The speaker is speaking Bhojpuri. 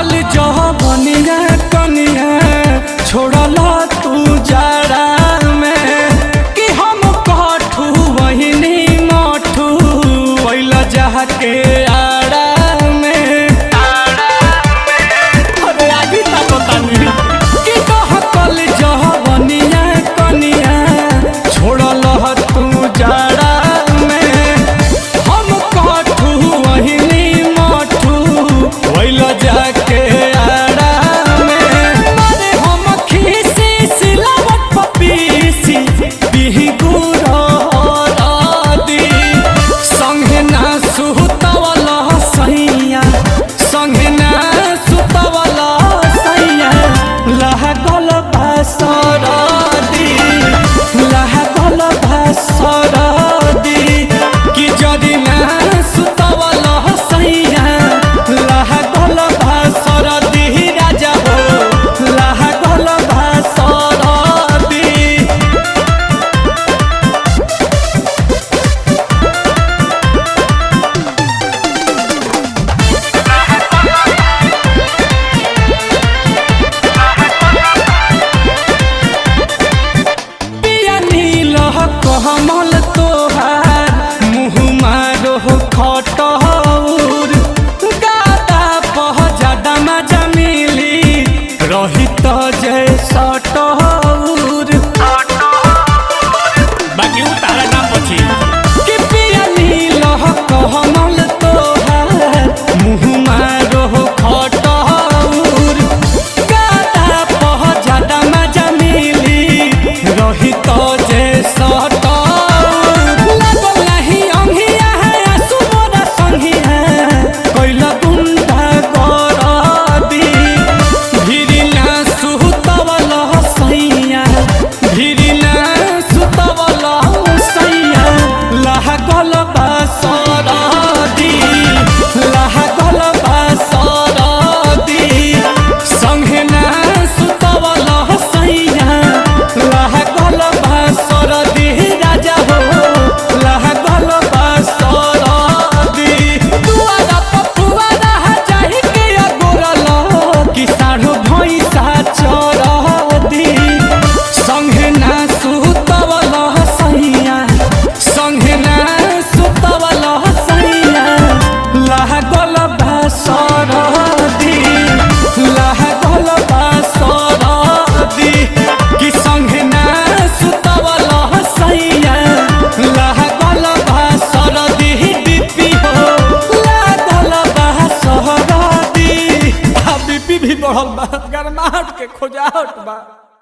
कल जह बनिया कनिया छोड़ला तू जाड़ा में कि हम कठू वहिनी मठू वैला जहा के आड़ा में अरे आगे ता पता नहीं कि कह कल जह बनिया कनिया छोड़ला तू जाड़ा में हम कठू वहिनी मठू वैला जाके आड़ा में मारे हम खीसी सिलावट पपीसी बिही गुरदी संगे ना सुतवला सैया संगे ना सुतवला सैया लागल भासरदी लागल भासरदी कि जदि ना सुतवला सैया लागल भासरदी राजा हो लागल भासरदी पिया नील कमल तोहार मुँह मारो खटौर गादा पह ज्यादा मजा मिली रही तो जय सटौर बाकी उ तारा नाम बची कि पिया नील कमल तोहार मुँह मारो खटौर गादा पह ज्यादा मजा मिली रही तो जे सटौर लागल नाही अंगिया है आसु मोरा संगिया कैला गुंडा गरदी भिरी ना सुतवल सैया भिरी ना सुतवल सैया लागल बासरदी लागल बासरदी संगे ना सुतवल सैया लागल बासरदी राजा हो लागल बासरदी दुआरा पपुआरा जाहि के अगोरल कि साढ़ो भैंसा चरदी संगे ना सुतवल सैया संगे ना सुतवल सैया लागल बासरदी लागल बासरदी कि संगे ना सुतवल सैया लागल बासरदी डिपी हो लागल बासरदी आ बीपी भी बढ़ल बा गरमाहट के खोजाहट बा